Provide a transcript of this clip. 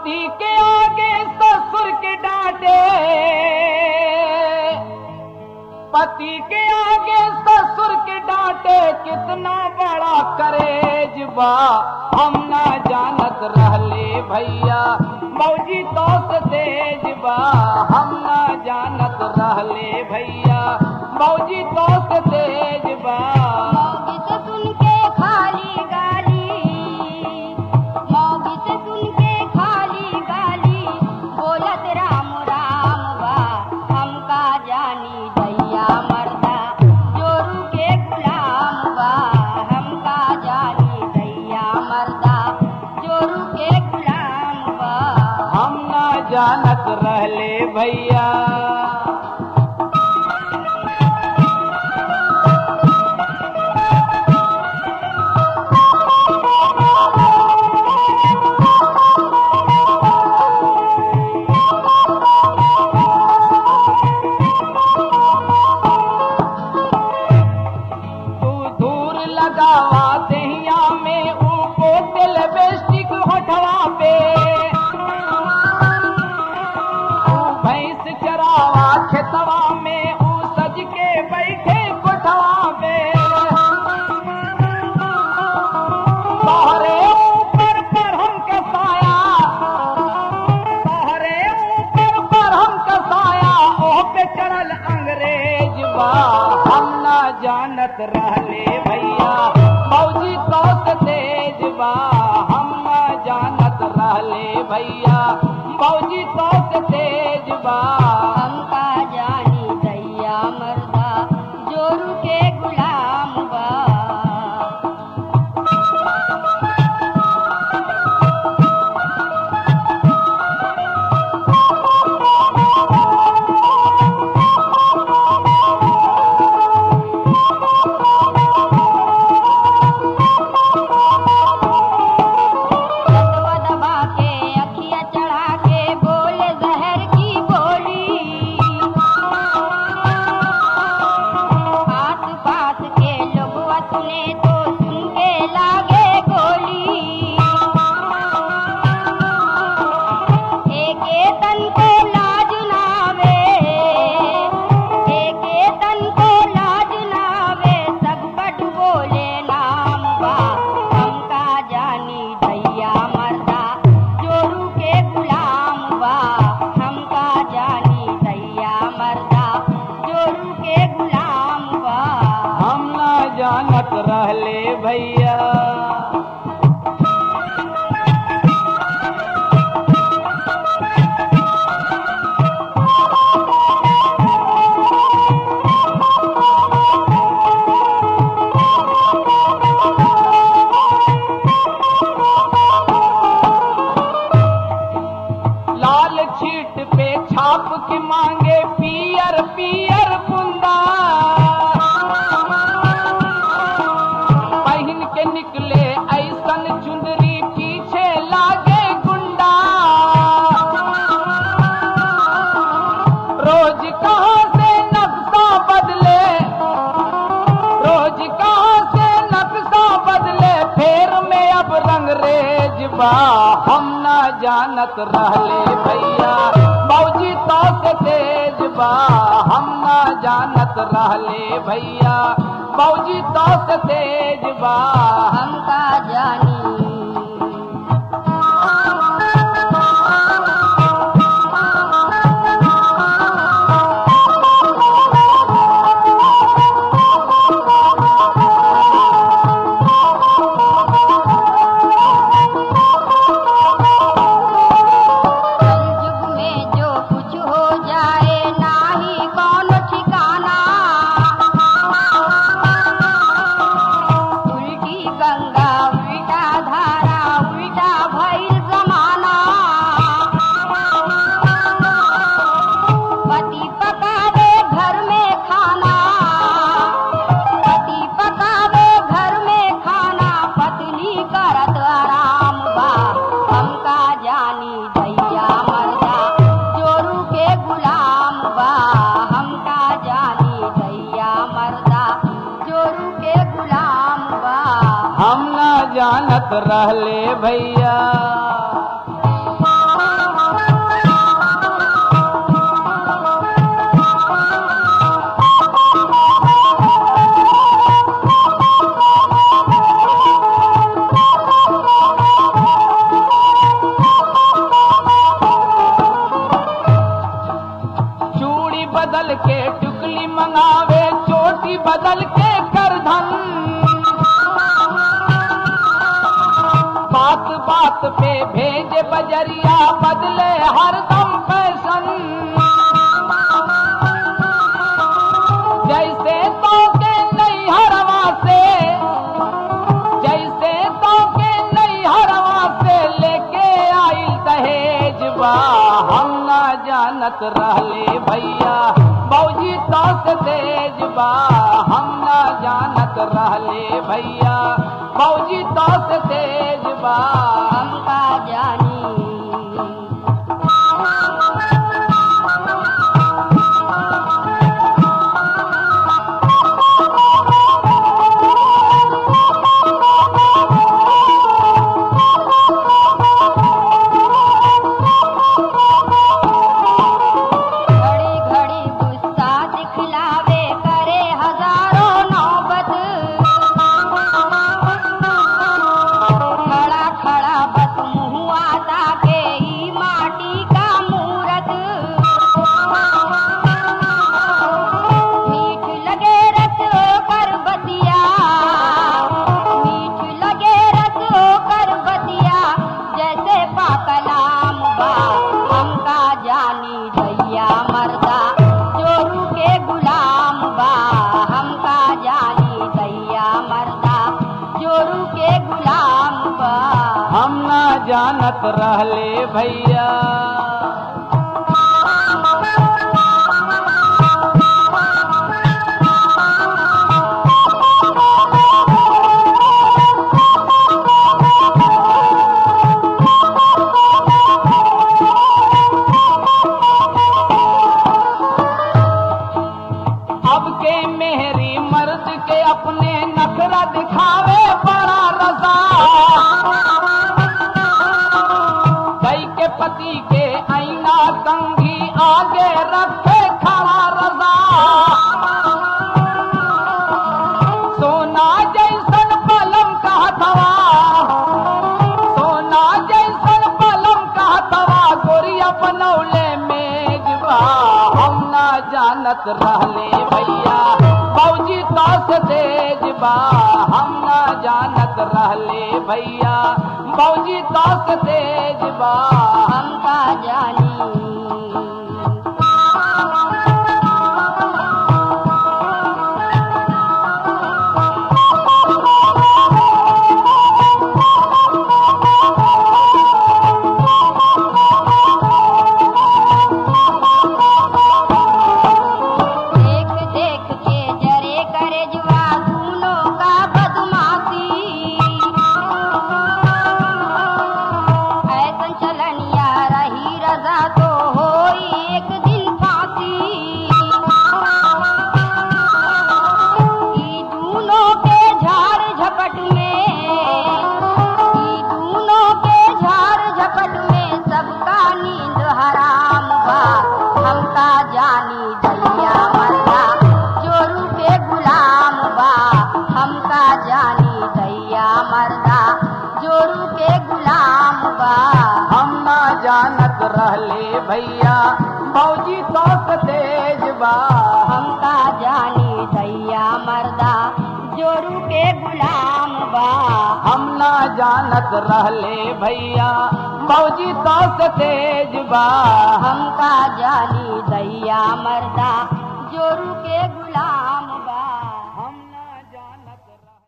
पति के आगे ससुर के डांटे पति के आगे ससुर के डांटे कितना बड़ा करेज बा हम ना जानत रहले भैया मौजी तो से तेज बा हम ना जानत रहले भैया मौजी तो से तेज बा मौगी से सुन के खाली गाली मौगी से सुन के खाली गाली बोलत राम राम बा हमका जानी दैया मरदा जोरू के गुलाम बा हमका जानी दैया मरदा जोरू के गुलाम बा हम ना जानत रहले भैया तू दूर लगावा दहिया में ऊपो तेल बेस्टिक होठवा पे तू भैंस चरावा खेतवा में ऊ सज के बैठे कोठवा पे तोहरे ऊपर पर हम कसाया तोहरे ऊपर पर हम कसाया ओह पे चढ़ल अंग्रेज बा हम ना जानत रहले भैया मौजी तो से तेज बा हम ना जानत रहले भैया मौजी तो से तेज बा हमका जानी दैया मरदा जोरू के गुलाम बा रतवा दबा के अखिया चढ़ा के बोले जहर की बोली आस पास के लोगवा सुने तो सुन के लागे गोली एके तन को लाज नावे एके तन को लाज नावे सब बट बोले नाम बा हमका जानी दैया मरदा जोरू के गुलाम बा हमका जानी दैया मरदा जोरू के गुलाम बा हम ना जानत रहले भैया लाल छीट पे छाप के मांगे पियर पियर बुंदा पहन के निकले ऐसन चुंदरी पीछे लागे गुंडा रोज कहाँ से नक्शा बदले रोज कहाँ से नक्शा बदले फेर में अब रंगरेज बा हम ना जानत रहले भैया मौजी तो से तेज बा हम ना जानत रहले भैया मौजी तो से तेज बा हमका जानी कलयुग में जो कुछ हो जाए नाही कौन ठिकाना उल्टी गंगा उल्टा धारा उल्टा भइल जमाना पति पकावे घर में खाना पति पकावे घर में खाना पत्नी करत आराम बा हमका जानी दैया मरदा जोरू के गुलाम बा हमका जानी दैया मरदा जोरू के गुलाम बा हम ना जानत रहले भैया बात पे भेज बजरिया बदले हरदम फैशन जैसे तो के नहीं हरवा से जैसे तो के नहीं हरवा से लेके आई दहेज बा हम ना जानत रहले भैया बौजी तो से तेज बा हम ना जानत रहले भैया बौजी तो से तेज बा हमका जानी घड़ी घड़ी गुस्सा दिखलावे करे हजारों नौबत खड़ा खड़ा बस मुहुआ ताके ही माटी का मूरत मीठ लगे रस कर बतिया मीठ लगे रस कर बतिया जैसे पाकलाम बा हमका जानी दैया मर्दा चोरू के गुलाम बा हमका जानी दैया मर्दा चोरू के गुलाम बा हम ना जानत रहले भैया अब के मेहरी मर्द के अपने नखरा दिखावे बड़ा रजा कई के पति के आईना कंघी आगे रखे खड़ा रजा सोना जैसन पलम का हथवा सोना जैसन पलम का हथवा गोरिया बनौले मेजबा हम ना जानत रहले भैया फौजी तस तेज बा हम ना जानत रहले भैया फौजी तस तेज बा हमका जानी देख देख के जरे करे जुआ दूनों का बदमाशी ऐसन चलनिया रही रजा तो होई एक दिन फांसी ई दूनों के झाड़ झपट में ई दूनों के झाड़ झपट में सबका नींद हराम बा हमका जानी दैया मरदा चोरू के गुलाम बा हमका जानी दैया मरदा जोरू के गुलाम बा हम ना जानत रहले भैया फौजी तस तेज बा हमका जानी दैया मरदा जोरू के गुलाम बा हम ना जानत रहले भैया फौजी तस तेज बा हमका जानी दैया मरदा जोरू के गुलाम